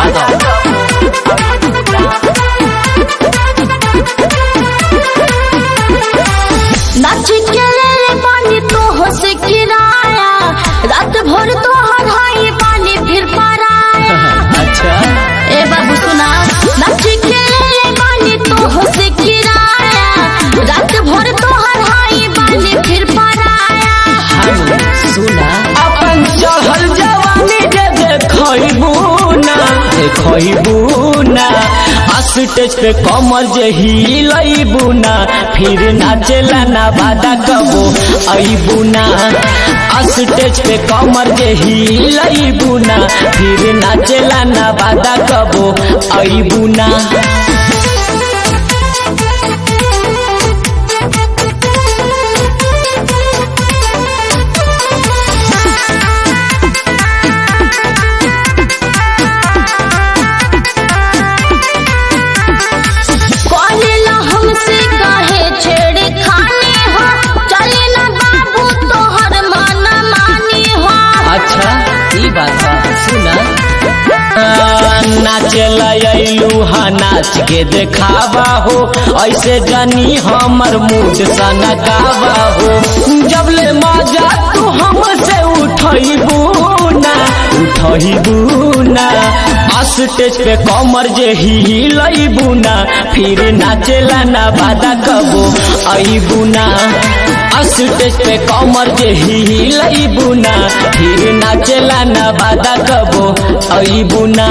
दो नाच के ले ले पानी तो हंस किराया रात भर तो हराई पानी फिर पराया अच्छा ए बाबू सुना नाच के ले ले पानी तो हंस किराया रात भर तो हराई पानी फिर पराया सुना अपन चढ़ल जवानी जे देखबू ना देखबू ना स्टेज पे कमर जे हिलबू ना फिर नाचेला ना बादा कबो अबू ना स्टेज पे कमर जे हिलबू ना फिर नाचेला ना बादा कबो अबू ना कॉलेला हमसे काहे छेड़े खाने हो चले ना बाबू तोहर मन मानी हो अच्छा ई बात बा सुना नाचेला अइलू हा नाच के देखावा हो ऐसे जानी हमर मूड सनकावा हो जब ले मजा तू हमसे उठबू ना उठबू ना स्टेज पे कमर जे हिलबू ना फिर नाचेला ना बादा कबो अबू ना स्टेज पे कमर जे हिलबू ना फिर नाचेला ना बादा कबो अबू ना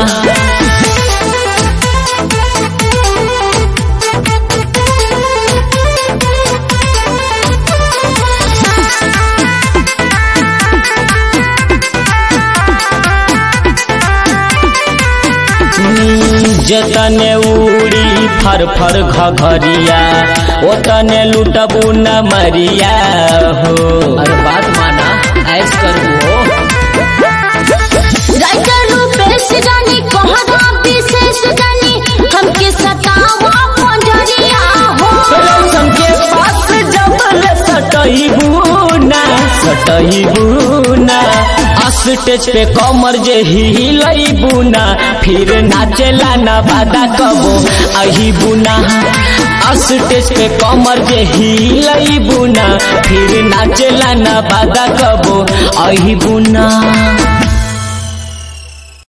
जतने उड़ी फर फर घघरिया ओतने लुटबू न मरिया हो अरे बात माना ऐस करू हो राइटर रूपेश जानी कहरा विशेष जानी हमके सतावा पंजरिया हो रौशन के पास जबल सटबू ना सटबू ना स्टेज पे कमर जे हिलबू ना फिर नाचेला ना बादा कबो अहिबू ना स्टेज पे कमर जे हिलबू ना फिर नाचेला ना बादा कबो अहिबू ना